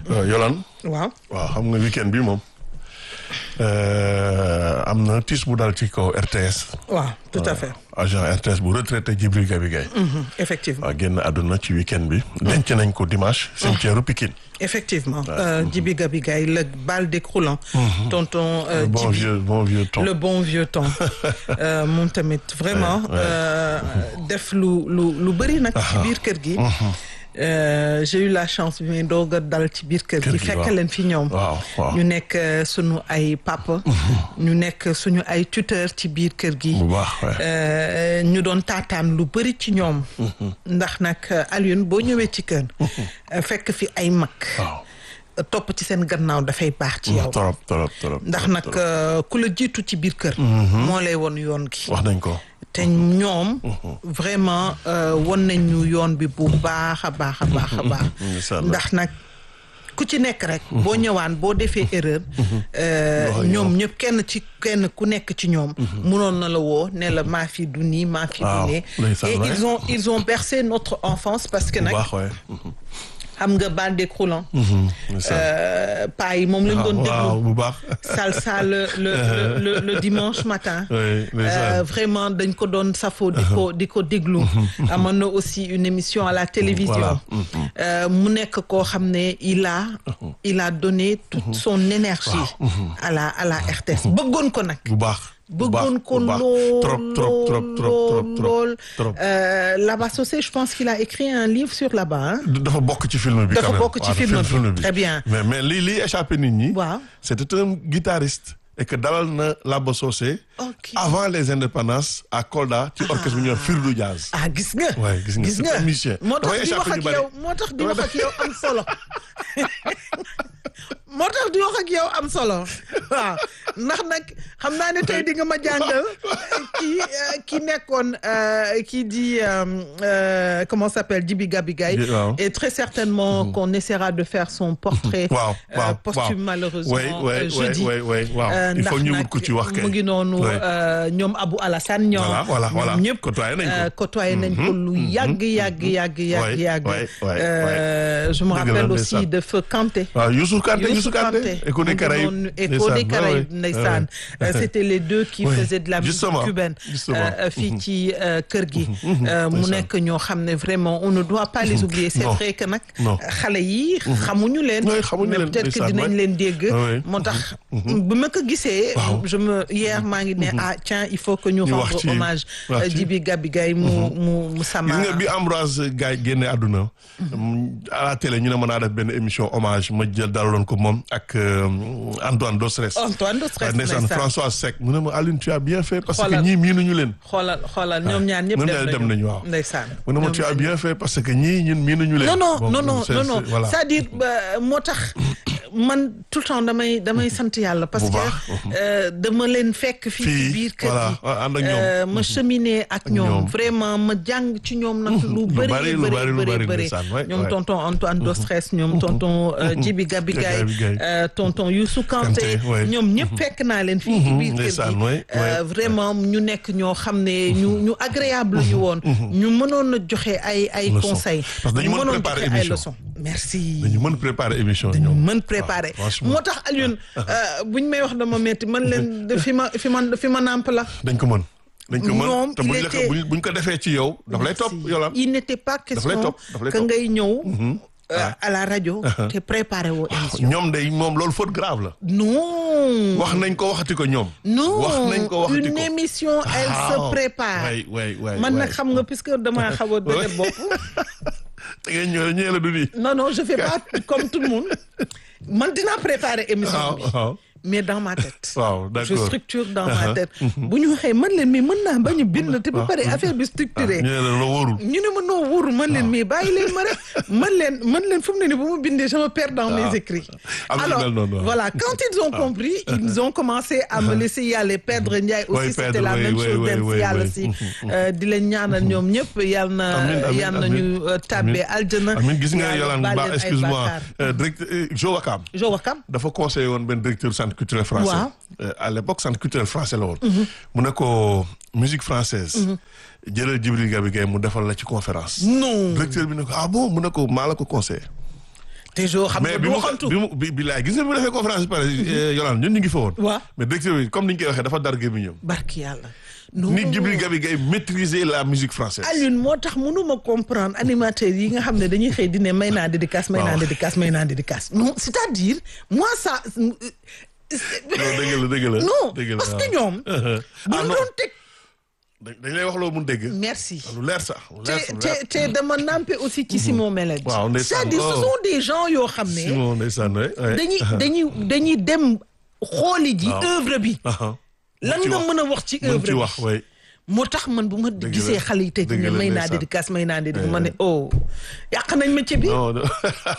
Yolan waaw waaw xam nga weekend bi moom am na tiis bu dal ci kaw RTS. waaw tout à fait. agent RTS bu retraité Djibril Gabi Gaye. effectivement waaw génn àdduna ci weekend bi. denc nañ ko dimanche. cimetière Pikine. effectivement Djibi Gabi Gaye le bal décroulant. tonton le bon Djibi vieux bon vieux temps. le bon vieux temps moom tamit vraiment def lu lu lu bëri nag ci biir kër gi Euh, j'ai eu la chance bi may doog a dal ci biir kër Kër gi gi, fekk waaw. leen fi ñoom waaw waaw ñu nekk euh, suñu ay papa ñu nekk suñu ay tuteur ci biir kër gi bu baax waay. Euh, ñu doon taataan lu bëri ci ñoom ndax nag euh, Alioune boo ñëwee ci kër euh, fekk fi ay mag waaw topp ci seen gannaaw dafay baax ci yow torop torop torop. ndax nag euh, ku la jiitu ci biir kër moo lay won yoon gi wax nañ ko. te ñoom vraiment euh, won nañ ñu yoon bi bu baax a baax a baax a baax Ndeysaan. ndax nag ku ci nekk rek boo ñëwaan boo defee erreur euh, Wax ak ñoom ñëpp kenn ci kenn ku nekk ci ñoom munoon na la woo ne la maa fi du nii maa fi du Waaw, nee ndeysaan, et ouais. ils ont ils ont bercé notre enfance parce que bu nag baax waay. xam nga bal décroulant ndeysaan. euh, paa yi moom lañ doon waaw déglu bu baax. salsa le le le, le, le dimanche matin. Oui, ndeysaan. Euh, vraiment dañ ko doon safo di ko di ko déglu. amoon na aussi une émission à la télévision. Voilà. Euh, mu nekk koo xam ne il a il a donné toute son énergie. à la à la RTS bëggoon ko nag. bu baax. bu baax, bëggoon ko bu baax. lool trop trop trop trop trop trop lool trop. Euh, Laba Socé je pense qu'il a écrit un livre sur là-bas. hein. dafa bokk ci film bi. Dafa quand même. bokk ci Waaw, film bi. Très bien. mais mais li li échappé nit ñi. Waaw. c'était un guitariste. et que dalal na Laba Socé. Ok. avant les indépendances à Kolda ci orchestre bu ñuy wax Firdu Jazz. ah gis nga. Ouais, gis nga, c'est un musicien. moo tax Dafay di wax échappé ak ñu bari. yow moo tax di wax ak yow am solo moo tax di wax ak yow am solo waaw ndax nag xam naa ne tey di nga ma jàngal kii euh, ki nekkoon euh, kii di euh, euh, comment s'appelle Djibi Gabi Gaye Di- waaw. et très certainement qu'on essaiera de faire son portrait waaw euh, waaw posthume waaw. malheureusement Ouais, ouais, euh, jeudi ouais, ouais, ouais, waaw. Euh, il faut ndax ñu nag wut ku ci wax kay. mu ngi noonu Ouais. euh, ñoom Abou Alassane ñoom Voilà, voilà, voilà. ñoom ñëpp Côtoyé nañ ko. euh, côtoyé nañ ko lu yàgg yàgg yàgg yàgg Ouais, yàgg ouais, ouais, Euh, je me Dëgg la, rappelle ndeysaan. aussi de Feu Kanté waaw Youssou Kanté Youssou Youssou Kanté. Kanté Écho des mu ngi Caraïbes. noonu Écho Ndeysaan, des ouais, Caraïbes ouais, ndeysaan ouais. Euh, c'était les deux qui Oui, faisaient de la musique justement, cubaine justement. euh, euh, fii ci euh, kër gi Euh, mu ndeysaan. nekk ñoo xam ne vraiment on ne doit pas les oublier c'est Non, vrai que nag non. xale yi xamuñu leen Oui, xamuñu mais leen, peut-être que ndeysaan, dinañ ouais. leen dégg Oui. moo tax bu ma ko gisee Waaw. je me hier maa ngi ne ah tiens il faut que ñu Ñu wax rendre ci- hommage wax euh, ci- Djibi Gabi Gaye mu mu mu gis sama nga bi Ambroise Gaye génne àdduna à la télé ñu ne mën naa def benn émission hommage ma jël dalaloon ko moom ak euh, Antoine Dostres Antoine Dostres ndeysaan ndeysaan. François Seck mu ne ma Alioune tu as bien fait parce que Xoolal. ñii miinuñu leen xoolal xoolal ñoom ñaar ñëpp ñoom dem ñaar nañu dem nañu waaw ndeysaan mu ne ma Ñoom tu as ñaar bien fait parce que ñii ñun miinuñu leen non non Bon, non non c'est- non non c'est- voilà. c'est-à-dire euh, moo tax man tout le temps damay damay sant yàlla parce Bu que baax. euh, dama leen fekk fii ci Fii, biir kër voilà, gi ànd ak ñoom. Euh, ma cheminer ak ñoom ñoom. vraiment ma jàng ci ñoom nag lu bëri bari, lu bëri bari, lu bëri bari, bëri ndeysaan, ouais, ñoom ouais. tonton Antoine Dostres ñoom tonton euh, Djibi Gabi Gaye Gabi Gaye. euh, tonton Youssou Kanté Kanté, ouais. ñoom ñëpp fekk naa leen fii ci biir kër ndeysaan, gi ouais, Euh, ouais. vraiment ñu nekk ñoo xam ne ñu ñu agréable ñu woon ñu mënoon a joxe ay ay Leçon. conseils Parce que dañu ñu mën mënoon préparer joxe ay émission. leçons merci dañu mën préparer émission dañu ñoom mën préparer waaw, franchement. moo tax Alioune buñ may wax dama metti man leen de fi ma fi ma fi ma nàmp la dañ ko mën dañ ko Ñoom, mën te il buñ la ko était- buñ buñ ko defee ci yow daf lay topp yolam il n'était pas question topp, daf lay que topp. ngay ñëw euh, à la rajo te préparé woo émission ñoom day moom loolu faute grave la non wax nañ ko waxati ko ñoom non wax nañ ko waxati une ko émission elle se Waaw. prépare way way way man way. nag xam nga puisque dama xaw a dëgër bopp da ngay ñëw ñëw la du nii non non je fais pas comme tout le monde man dinaa préparer émission waaw bi waaw mais dans ma tête waaw je d'accord structure dans ma tête bu ñu waxee man leen mais mën naa bañ a bind te ba pare affaire bi structuré ñu ne la la wóorul ñu ne ma noo wóoru man leen mais bàyyi leen ma rek man leen man leen fu mu ne ni bu ma bindee je me perds dans mes écrits Am na alors mel noonu, waaw. voilà quand ils ont compris ils ont commencé à me laisser y aller perdre Ndiaye aussi Oui, c'était Pedre, la oui, même oui, chose oui, dem oui, si yàlla oui. si euh, di leen ñaanal ñoom ñëpp yal na Amiin, amiin, yal na amiin. ñu euh, tàbbee aljana Amin gis nga Yàlla Yolande baal Ba leen ay excuse-moi bàkkaar. euh, directeur euh, Jo Wakam Jo Wakam dafa conseillé woon benn directeur centre culturel français Waaw. Euh, à l'époque centre culturel français la woon mu ne ko musique française jëlal Djibril Gabi Gaye mu defal la ci conférence non directeur bi ne ko ah bon mu ne ko maa la ko conseillé te jo xam mais nga bi du mu waxantu bi mu bi bi laay gis nga bi mu defee conférence bi pare Yolande ñun ñu ngi fa woon. waaw mais directeur bi comme ni ñu koy waxee dafa dar gémmiñam barki yàlla non ni Djibril Gabi Gaye maîtriser la musique française. Alioune moo tax mënuma comprendre animateurs yi nga xam ne dañuy xëy di ne may naa dédicace may naa Waaw. dédicace may naa dédicace non c'est-à-dire moi ça non dëgg la dëgg la. non dëgg la parce que waaw. ñoom ah bu ñu non doon teg dañ dañ lay wax loo mun dégg. merci lu leer sax lu leer te lu te leer. te dama nampe aussi ci Simon Mélène Waaw, ndeysaan. c'est-à-dire ce Oh. sont des gens yoo xam ne Simon ndeysaan ouais, ouais. dañuy dañuy dañuy dem xooli ji Waaw. œuvre bi Ah, lan ci nga wax. mën a wax ci mën œuvre ci bi wax way moo tax man bu ma Dëgg gisee la. xale yi tey Dëgg ne la, may naa ndeysaan. dédicace may naa dédicace ma ne oh yàq nañ ma ci bi non non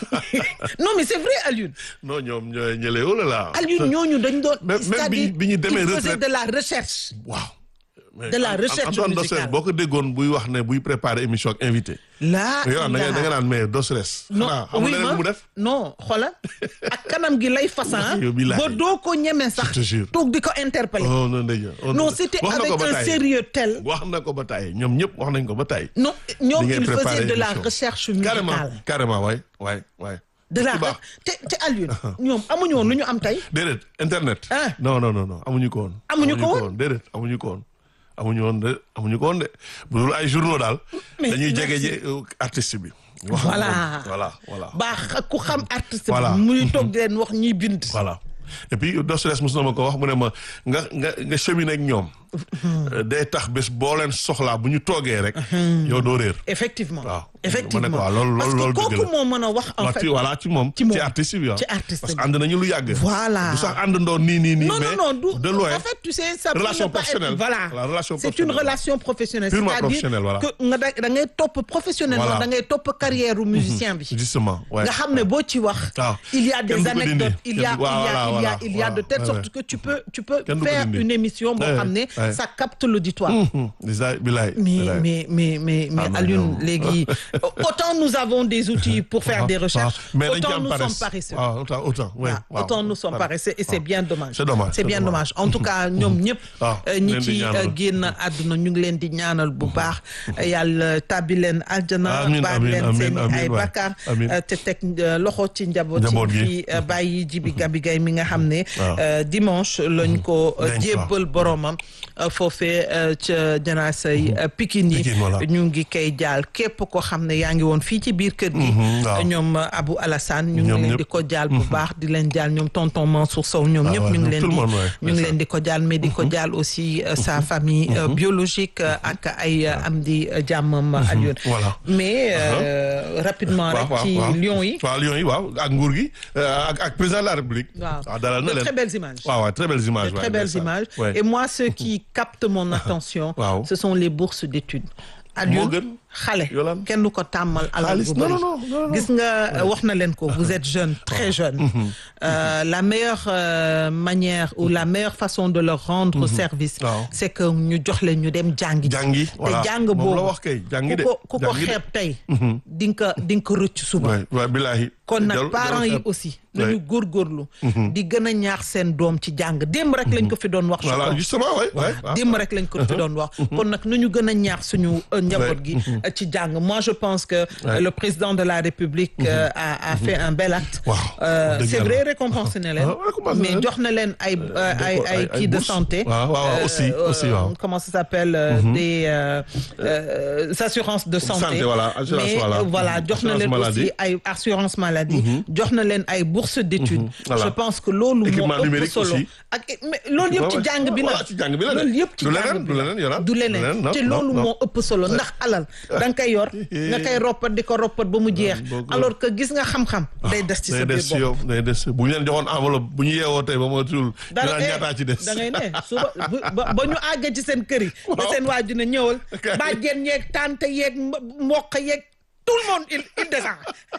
non mais c'est vrai Alioune non ñoom ñooy ñële oh là là. Alioune ñooñu dañ doon Même- même c'est-à-dire bi- bi ñu demee il faisait retraite. de la recherche waaw. Mais De la An- recherche Antoine musicale. Dossel boo ko déggoon buy wax ne buy préparer émission ak invité. laa yow da nga da nga naan mais Dossel. non xanaa xam oui nga leneen ma mu def. non xoolal ak kanam gi lay façon Yow billahi. ba doo ko ñeme sax Je te jure. toog di ko interpeller oh non ndeyja. oh, non c'était wax na avec ko ba un tàyyi. sérieux tel wax na ko ba tàyyi ñoom ñëpp wax nañ ko ba tàyyi. non ñoom Di ngeen il faisait préparer de la émission. recherche carrément musicale carrément waay waay waay. de la ci baax. te te Alioune ñoom amuñu woon lu ñu am tey déedéet internet. Ah. non non non non amuñu ko woon. Amuñu ko woon? déedéet amuñu ko woon. amuñu woon de amuñu ko woon de bu dul ay journaux daal. Mais dañuy merci. jege ji euh, artiste bi. wax ak Voilà. moom. voilà voilà. baax ku xam artiste Voilà. bi muy toog di leen wax ñuy bind voilà et puis Dostoevsky mos na ma ko wax mu ne ma nga nga nga cheminer ak ñoom. euh, day tax bés boo leen soxlaa bu ñu toogee rek. yow doo réer. effectivement waaw effectivement ma ne ko waaw loolu parce loolu que loolu dëgg kooku la. moo mën a wax en waaw fait ci voilà ci moom. ci moom. ci artiste bi waaw. Ci artiste parce que bi. ànd nañu lu yàgg. Voilà. du sax àndandoo nii nii nii. non mais non non du de loin. en fait tu sais ça Relation peut ne pas être- professionnelle. voilà La relation c'est une professionnelle. relation professionnelle Purement c'est-à-dire professionnelle, voilà. que nga da da ngay topp professionnellement Voilà. da ngay topp carrière u musicien bi justement ouais. nga xam ne boo ci wax waaw. il y a des Kenn du ko dindi. anecdotes il y a Kenn du- il y a voilà, il y a voilà, il y a de voilà. telle Ouais, sorte ouais. que tu peux tu peux Kenn du ko faire dindi. une émission boo Ouais, xam ne ouais. ça capte l'auditoire Mhm. Déjà, bilaay. mais bilaay. mais mais mais mais Ah, non, Alioune non. léegi autant nous avons des outils pour faire des recherches Ah, mais dañ ci autant am nous paresse. sommes paresseux Ah, autant autant ouais, waaw waaw. autant nous sommes Voilà. paresseux et c'est waaw. bien dommage C'est dommage, c'est c'est bien dommage. dommage en tout cas ñoom ñëpp waaw, euh, ñu ñi leen di ci ñaanal. euh, génn àdduna ñu ngi leen di ñaanal bu baax yàlla tàbbi leen aljana Amiin, baal amiin, leen amiin, seen amiin, ay waay. bakkaar Amiin. euh, te teg euh, loxo ci njaboot Njaboot ci gi. fi euh, bàyyi jibi gabi gay mi nga xam ne Waaw. euh, dimanche lañ ko euh, Denc ko. jébbal boromam euh, foofee euh, ca janaasay euh, Pikine yi Pikine, voilà. ñu ngi koy jaal képp ko xam ne yaa ngi woon fii ci biir kër gi Mhm, waaw. ñoom euh, Abou Alassane ñu ngi Ñoom leen ñëpp. di ko jaal bu baax di leen jaal ñoom tonton Mansour Sow ñoom Ah ñëpp ouais, ñu ngi tout leen le di monde, ouais, ñu ngi c'est leen di ko jaal mais di ko jaal aussi euh, sa famille euh, biologique euh, ak ay euh, am di euh, jàmmam Alioune voilà. mais euh, rapidement waaw rek waaw ci waaw. Lions yi waaw Lions yi waaw ak nguur gi euh, ak ak président de la République. waaw waaw dalal na de leen. très belles images waaw waaw très belles images. de ouais, très belles ndeysaan. images Ouais. et moi ce qui capte mon attention Waaw. ce sont les bourses d'études moo Alioune gën. xale Yolande. kenn du ko tàmmal alal Xaalis, bu non, bëri non, non, non. gis nga wax na leen ko vous êtes jeune très jeune Euh, la meilleure euh, manière ou la meilleure façon de leur rendre service Waaw. c'est que ñu jox leen ñu dem jàngi jàngi voilà te jàng moom boobu la wax kay jàngi de ku ko ku ko jàngi de. xeeb tey di nga ko di nga ko rëcc suba waay waay bilaahi. kon nag Jarul- parents jarul yi xeeb. aussi Ouais. nañu góorgóorlu di gën a ñaax seen doom ci jàng démb rek lañ ko fi doon wax je voilà crois. justement waay waay. waaw. démb rek lañ ko fi doon wax kon nag nu ñu gën a ñaax suñu euh, njaboot gi euh, ci jàng moi je pense que euh, le président de la République euh, a a fait un bel acte Waaw, Euh, dëgg c'est yàlla. vrai récompensé na leen Ah, récompensé na mais leen. jox na leen ay euh, ay D'accord, ay ay- ay kii de bourses. santé Waaw, waaw, waaw, aussi, aussi, waaw. comment ça s'appelle euh, des euh, euh, assurances de santé Santé, voilà, assurance, mais voilà. euh, voilà jox na Assurance leen maladie. aussi ay assurance maladie jox na leen ay bourses d'études Voilà. je pense que loolu moo Équipement ëpp numérique solo aussi. ak mais loolu yëpp ci Ouais, jàng bi la voilà, ci jàng bi la de. loolu yëpp ci Du jàng leneen, bi du la. leneen, Yola. du Du leneen, leneen non, te non, loolu non. moo ëpp solo ndax alal da nga koy yor nga koy roppat di ko roppat ba mu jeex boo ko- alors que gis nga xam-xam day des ci sa day des biir ci bopp yow day des bu ñu leen joxoon enveloppe bu ñu yeewoo tey ba ma tuul. dara dinaa ñaataa ci des. da ngay ne suba bu- ba ba ñu àggee ci seen kër yi ba seen waaju ne ñëwal bàjjen yeeg tante yeeg mbo- mboq yeeg tout le monde il il descend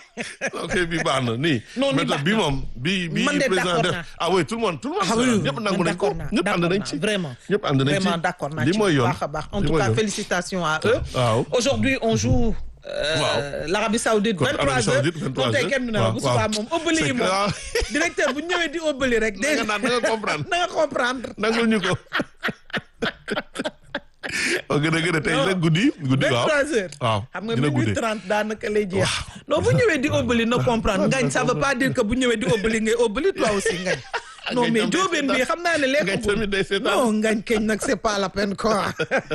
ok bi baax na nii. Non, nii méthode baax bi na. moom bi bi Man de président d'accord def naa. ah oui tout le monde tout le monde. Ah oui, oui, ñëpp man nangu nañ ko d'accord naa, ñëpp ànd d'accord nañ naa, ci. vraiment. ñëpp ànd nañ ci Vraiment d'accord naa li ci mooy bu yoon baax a baax en li tout mooy cas yoon. félicitations à eux waaw. aujourd'hui on joue euh, Waaw. l'Arabie Saoudite Contre 23 Arabie heures Saoudite, 23 kon tey heures. kenn du ne la Waaw, bu subaa waaw. moom ëbbali yi C'est moom clair. directeur bu ñëwee di ëbbali rek na nga dégg naan na nga comprendre na nga comprendre nangul ñu ko. o gën a gën a tey nag guddi guddi waaw 23 heures. waaw xam nga dina minuit guddi 30 daanaka lay jeex. non bu ñëwee di óbbali na comprendre ngañ ça veut pas dire que bu ñëwee di óbbali ngay óbbali toi aussi ngañ. non Ngañ mais tam day jóobeen bi seetaan. xam naa ne lekk Ngañ tamit day seetaan. non ngañ keñ nag c'est pas la peine quoi.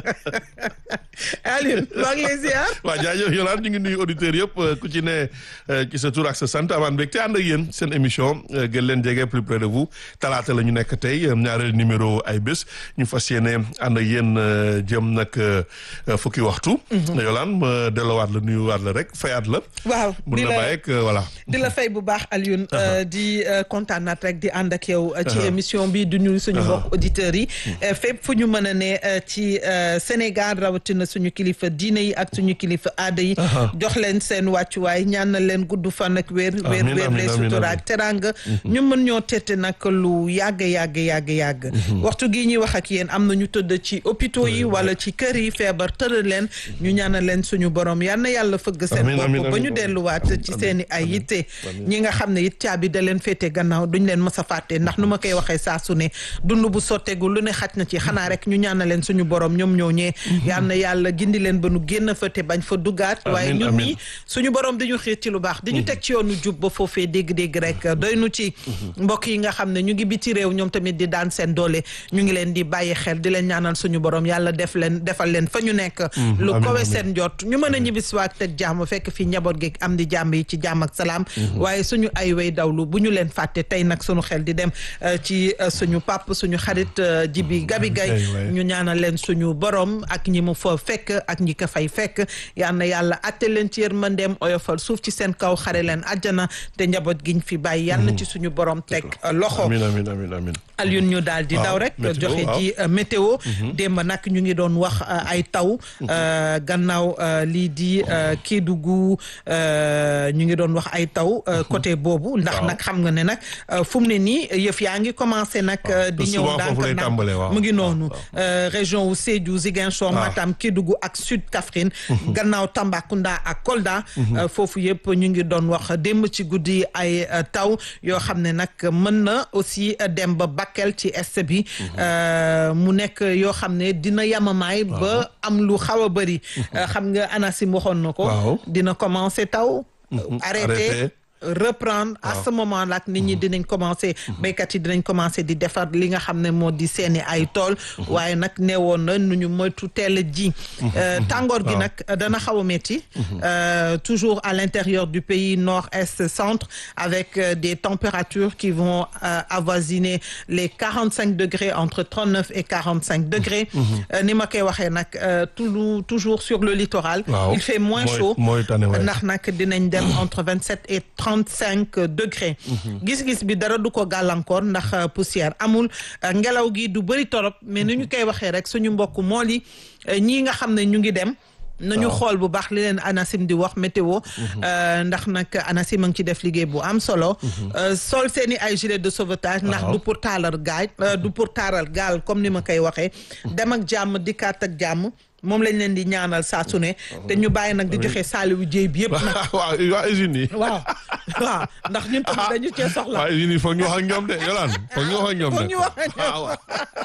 Alioune maa ngi lay ziar. waaw jaajëf Yolande ñu ngi nuyu auditeurs yëpp ku ci ne ci sa tur ak sa sant amaan mbégte ànd ak yéen seen émission gën leen jege plus près de vous talaata la ñu nekk tey ñaareel numéro ay bés ñu fas yéene ànd ak yéen jëm nag fukki waxtu. Yolande ma delluwaat la nuyuwaat la rek fayaat la. waaw mun di na la bàyyi ak voilà. di la fay bu baax Alioune di kontaanaat rek di ànd ak yow ci émission bi du nuyu suñu mbokk auditeurs yi fépp fu ñu mën a ne ci Sénégal rawatina suñu kilifa diine yi ak suñu kilifa aada yi jox leen seen wàccuwaay ñaanal leen gudd fan ak wér wér Amiin, wér amiin, les amiin, sutura amiin. ak teranga ñu mën ñoo tette nag lu yàgg yàgg yàgg yàgg waxtu gi ñuy wax ak yéen am na ñu tëdd ci hôpitaux yi wala ci kër yi feebar tëral leen ñu ñaanal leen suñu borom yal na yàlla fëgg seen Amiin, amiin, bopp ba ñu amiin. delluwaat ci seen i ay yitte ñi nga xam ne it caabi da leen féete gannaaw duñ leen mës a fàtte ndax nu ma koy waxee saa su ne dund bu sotteegu lu ne xaj na ci xanaa rek ñu ñaanal leen suñu borom ñoom ñoo ñee yal na yàlla gindi leen ba nu génn fa te bañ fa duggaat waaye Amiin, ñun amiin. ñi suñu borom dañu xiir ci lu baax di ñu teg ci yoonu jub ba foofee dégg-dégg rek doy nu ci mbokk yi nga xam ne ñu ngi biti réew ñoom tamit di daan seen doole ñu ngi leen di bàyyi xel di leen ñaanal suñu borom yàlla def leen defal leen fa ñu nekk lu amiin, kowe amiin. seen jot ñu mën a ñibbisiwaat teg jàmm fekk fi njaboot gi am di jàmm yi ci jàmm ak salaam waaye suñu ay way dawlu bu ñu leen fàtte tey nag suñu xel di dem euh, ci euh, suñu pap suñu xarit euh, Jibi Gabi Gay Gay, waay. ñu ñaanal leen suñu borom ak ñi mu fa fekk ak ñi ko fay fekk yal na yàlla atte leen ci yërmandeem oyofal suuf ci seen kaw xare leen àjjana te njaboot giñ fi bàyyi yal na ci suñu borom teg euh, loxo amiin amiin amiin amiin. Alioune ñu daal di Waaw, daw rek météo, joxe waaw. ji euh, météo démb nag ñu ngi doon wax euh, ay taw euh, gannaaw euh, lii di euh, Kédougou euh, ñu ngi doon wax ay taw euh, côté boobu ndax Waaw. nag xam nga ne nag euh, fu mu ne nii yëf yaa ngi commencé nag euh, di te ñëw souvent foofu lay ndànk tàmbalee, waaw. mu ngi waaw, noonu waaw. euh, région wu Sédhiou Ziguinchor Ah. Matam Kédougou ak Sud Kaffrine gannaaw Tambacounda ak Kolda euh, foofu yëpp ñu ngi doon wax démb ci guddi ay euh, taw yoo xam ne nag mën na aussi euh, dem ba Bakel ci est bi euh, mu nekk yoo xam ne dina yamamaay ba am lu xaw a bëri Euh, xam nga ANACIM waxoon na ko Waaw. dina commencer taw arrêté arrêté. reprendre à ce moment là nit ñi dinañ commencer béykat yi dinañ commencer di defar li nga xam ne moo di seeni ay tool waaye nag neewoon na nu ñu moytu teel a ji Euh, tàngoor gi nag dana xaw a métti Euh, toujours à l'intérieur du pays nord est centre avec euh, des températures qui vont euh, avoisiner les quarante cinq degrés entre trente neuf et quarante cinq degrés Euh, ni ma koy waxee nag euh, toujours toujours sur le littoral Waaw. il fait moins Mooy- chaud mooy tane waay. ndax nag dinañ dem entre vingt sept et trente cinq degrés. gis-gis bi dara du ko gàllankoor ndax euh, poussière amul euh, ngelaw gi du bëri torop mais ni ñu koy waxee rek suñu mbokk mool yi euh, ñii nga xam ne ñu ngi dem. nañu Waaw. xool bu baax li leen ANACIM di wax météo euh, ndax nag ANACIM a ngi ci def liggéey bu am solo Euh, sol seeni ay gilet de sauvetage ndax Waaw. du pour taalal gaal euh, du pour taaral gaal comme ni ma koy waxee dem ak jàmm dikkaat ak jàmm moom lañ leen di ñaanal saa su ne te ñu bàyyi nag di joxe saaliwu jéy bi yëpp nag waaw waa usines yi. waaw waaw ndax ñun tamit dañu cee soxla waa usines yi foog ñu wax ak ñoom de Yolande foog ñu wax ak ñoom de. Foog ñu wax ak ñoom. waaw waaw.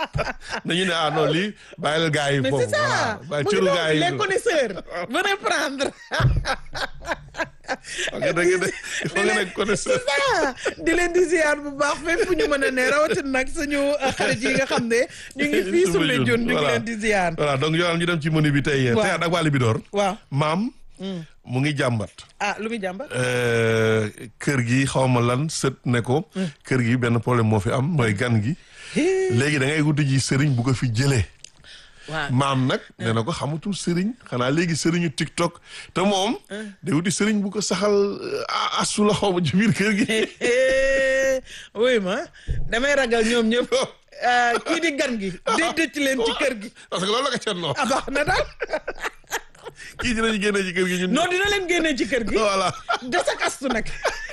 dañu ne ah non lii bàyyil gars yi mais foofu. c'est ça voilà bàyyi mu ngi cëru noonu gars yi. les connaisseurs venez prendre Wax nga dëgg de il faut nga nekk connaisseur. c'est ça di leen di ziar bu baax fépp fu ñu mën a ne rawatina nag suñu uh, xarit yi nga xam ne ñu ngi fii Soumbédioune ñu ngi leen di ziar voilà donc Yolande ñu dem ci menu bi tey. Waaw. tey ak waa Libidoor. waaw maam. mu ngi jàmbat. ah lu muy jàmba Euh, kër gi xaw ma lan sët ne ko. kër gi benn problème moo fi am mooy gan gi. léegi da ngay wuti ji sëriñ bu ko fi jëlee. waaw maam nag nee na ko xamatul sëriñ xanaa léegi sëriñu TikTok te moom. day wuti sëriñ bu ko saxal euh, asu la xaw ma ci biir kër gi. oui ma damay ragal ñoom ñëpp uh, kii di gan gi déedéet ci leen ci kër gi parce que loolu la ko cennoo ah baax na daal kii dinañu génne ci kër gi ñun. non dina leen génnee ci kër gi voilà. des ak astu nag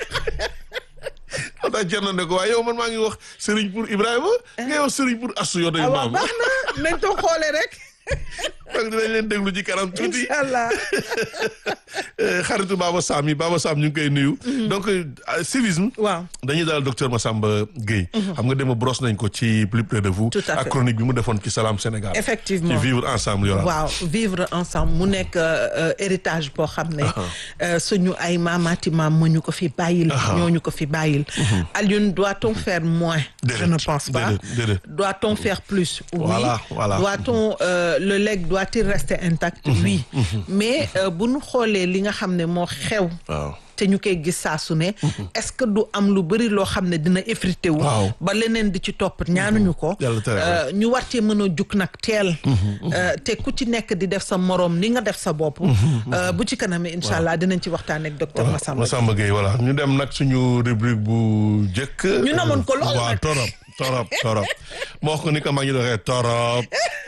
moo tax cenno ne ko waaye yow man maa ngi wax sëriñ pour Ibrahima. nga wax sëriñ pour asu yow dañu ah waaw maam. baax na nañ toog xoolee rek donc dinañ leen déglu ci kanam tuuti. incha allah xaritu Baba Sam yi Baba Sam ñu ngi koy nuyu. donc civisme. waaw dañuy daal docteur Massamba Gueye. xam nga dem brosse nañ ko ci plus près de vous. Tout à fait. ak chronique bi mu defoon ci Salam Sénégal. effectivement ci vivre ensemble yoral. waaw vivre ensemble mu nekk euh, héritage boo xam ne euh, suñu ay maamaati maam moo ñu ko fi bàyyil ñoo ñu ko fi bàyyil Alioune doit-on faire moins je ne pense pas déedéet déedéet. doit-on faire plus oui Voilà, voilà. doit-on euh, le legs doit-il rester intact oui mais euh, bu ñu xoolee li nga xam ne moo xew waaw. te ñu koy gis saa su ne est-ce que du am lu bëri loo xam ne dina effrité wu Waaw. ba leneen di ci topp ñaanuñu ko Yàlla tere ko. Euh, ñu war cee mën a jug nag teel Euh, te ku ci nekk di def sa moroom ni nga def sa bopp Euh, bu ci kanamee incha allah dinañ ci waxtaan ak docteur Massamba Massamba Gueye voilà ñu dem nag suñu rubrique bu njëkk. Ñu namoon ko lool waaw nag. torop torop torop moo wax ko ni ko maa ngi doxee torop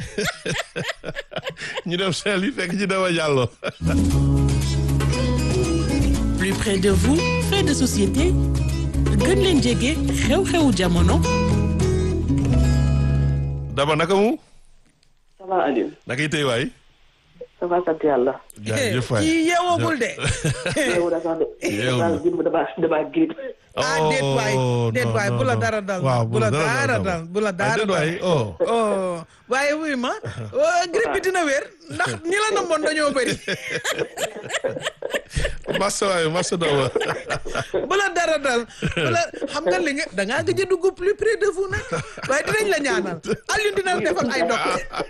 ñu dem seel yi fekk ci dama jàllo plus près de vous fait de société gën leen jege xew-xewu jamono daba naka mu ça va Aliou naka yi tey waay ça va sant yàlla. jaajëf waay kii yeewoogul de yow da sax de. Yow. daal jëm dama dama grippe. ah déet waay déet waay bu la dara dal waaw bu la dara dal bu la dara déet dal waay oh oh waaye wuy ma euh, grippe bi dina wér ndax ñi la namoon dañoo bëri massa waay massa daba bu la dara dal bu la xam nga li nga da ngaa gëj a dugg plus près de vous nag waaye dinañ la ñaanal Alioune dina la defal ay dog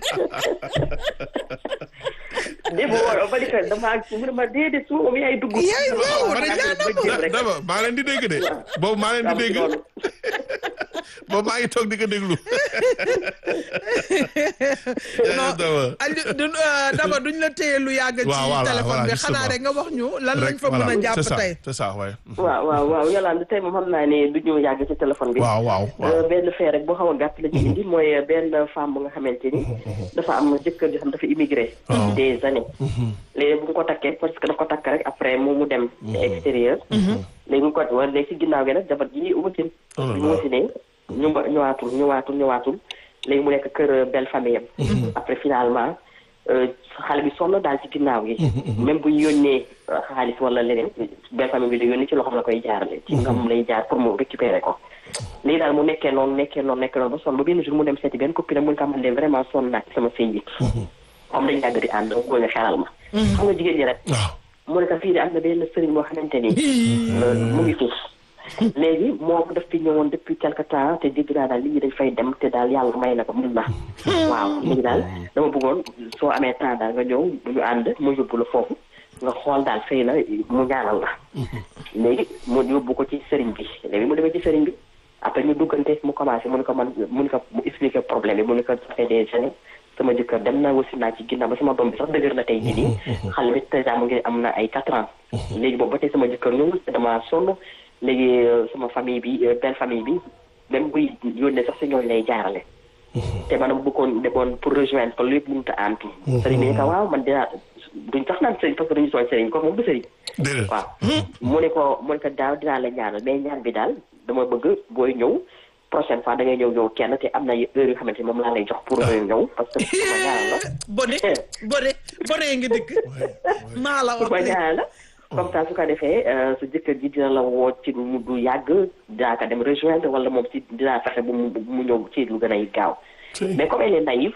démb woon ba di ko damaa mu ne ma déedéet su ma yaay dugg. Yaay waaw, ma dañ laa ba jéem rek. daba maa leen di dégg de boobu maa leen di dégg boobu maa ngi toog di ko déglu non daba Aliou du euh, daba duñ la téye lu yàgg ci Waaw, voilà, téléphone voilà, bi justement. xanaa rek nga wax ñu lan lañ rek fa mën a voilà jàpp c'est ça tey c'est ça waay waaw waaw waaw yàlla tey moom xam naa ne du ñu yàgg ci téléphone bi. waaw waaw Euh, waaw benn fee rek boo xaw a gàtt la ci indi mooy benn femme bu nga xamante ni dafa am jëkkër joo xam dafa immigré des années léegi bu nga ko takkee parce que dafa ko takk rek après mu mu dem extérieur léegi mu ko wa léegi si ginnaaw gi nag jabar ji wasin Oh là bi mu là. wasinee ñu ñëwaatul ñëwaatul ñëwaatul léegi mu nekk kër belle famille am après finalement euh, xale bi sonn daal ci ginnaaw gi même bu ñu yónnee euh, xaalis wala leneen belle famille bi la yónni ci loxoom la koy jaarale ci ngam lay jaar pour mu récupérer ko léegi daal mu nekkee noonu nekkee noonu nekkee noonu ba sonn ba benn jour mu dem seeti benn copine am mu ne ko man de vraiment sonn naa ci sama sëy bi comme dañ yàgg di ànd mu nga xelal ma xam nga jigéen ñi rek waaw mu ne ko fii de am na benn sëriñ boo xamante ni euh, mu ngi suuf léegi moom daf fi ñëwoon depuis quelque temps te dégg naa daal nit ñi dañ fay dem te daal yàlla may na ko mun na waaw léegi daal dama bëggoon soo amee temps daal nga ñëw bu ñu ànd mu yóbbu la foofu nga xool daal xëy na mu ñaanal la léegi mu yóbbu ko ci sëriñ bi léegi mu demee ci sëriñ bi après ñu duggante mu commencé mu ne ko man mu ne ko mu expliqué problème bi mu ne ko ça fait des années sama jëkkër dem na wasi naa ci ginnaaw ba sama doom bi sax dëgër na tey jii nii xale bi déjà mu ngi am na ay quatre ans léegi boobu ba tey sama jëkkër ñëwul te dama sonn léegi euh, sama famille bi euh, belle famille bi même buy yónnee sax si ñooñu lay jaarale te man dama bëggoon demoon pour rejoindre ko lépp mënut a antu sëriñ bi ne ko waaw man dinaa duñ sax naan sëriñ parce que duñu sooñ sëriñ ko moom du sëriñ déedéet waaw mu ne ko mu ne ko daaw dinaa la ñaanal mais ñaan bi daal dama bëgg booy ñëw prochaine fois da ngay ñëw ñëw kenn te am na heure yu xamante ni moom laa lay jox pour ñëw parce que pour ma ñaanal la bone bone bone ngi dikk maa la pour ma wax ñaanal la comme ça su ko defee euh, su jëkkër ji dina la woo ci lu du yàgg dinaa ko dem rejoindre wala moom ci dinaa fexe bu mu bu mu ñëw ci lu gën a gaaw mais comme elle est naïve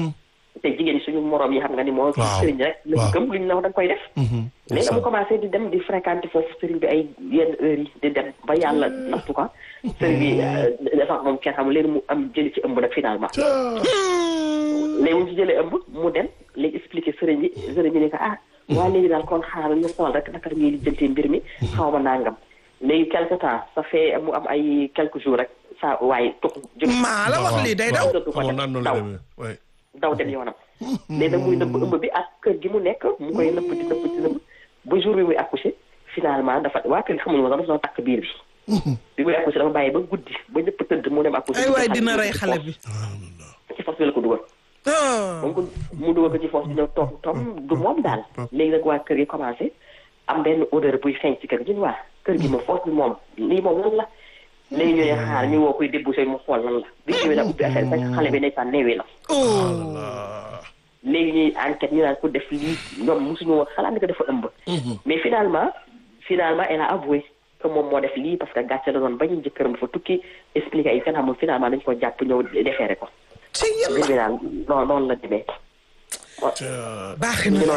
te jigéen ñi suñu moroom yi xam nga ni moo Waaw. sëriñ rek la Waaw. gëm lu ñu la wax da nga koy def léegi dama commencé di dem di fréquenter foofu sëriñ bi ay yenn heures yi di dem ba yàlla nattu ko sëriñ bi euh, dafa moom kenn xam léegi mu am jëli ci ëmb nag finalement léegi mu ci jëlee ëmb mu dem léegi expliqué sëriñ bi sëriñ bi ne ko ah waa léegi daal kon xaaral ñu xool rek naka la ñuy lijjantee mbir mi xaw ma nangam léegi quelque temps ça fait mu am ay quelques jours rek saa waaye tux jóg maa la wax lii day daw dootu ko xamoon def naan noonu la daw demee waay daw dem yoonam léegi nag muy nëbb ëmb bi ak kër gi mu nekk mu koy nëbb di nëbb di nëbb ba jour bi muy accouché finalement dafa waa kër gi xamuñu woon sax dafa doon takk biir bi bi muy accouché dafa bàyyi ba guddi ba ñëpp tëdd mu dem accouché ay waay dina rey xale bi ci fas bi la ko dugal ah moom ko mu dugal ko ci foos dina toog toog du moom daal léegi nag waa kër gi commencé am benn odeur buy feeñ ci kër gi ñu waa kër gi moom foos bi moom lii moom lan la léegi ñu ne xaar ñu woo koy débouché mu xool lan la bi ñëwee nag ubbi affaire fekk xale bi ndeysaan neewee la oh léegi ñuy enquête ñu naan ko def lii ñoom mosuñu woon xalaat ni ko dafa ëmb mais finalement finalement elle a avoué que moom moo def lii parce que gàcce la doon bañ jëkkëram dafa tukki expliqué ay fen xamul finalement dañ ko jàpp ñëw defeere ko ci yàlla mbir mi daal noonu noonu la demee baax na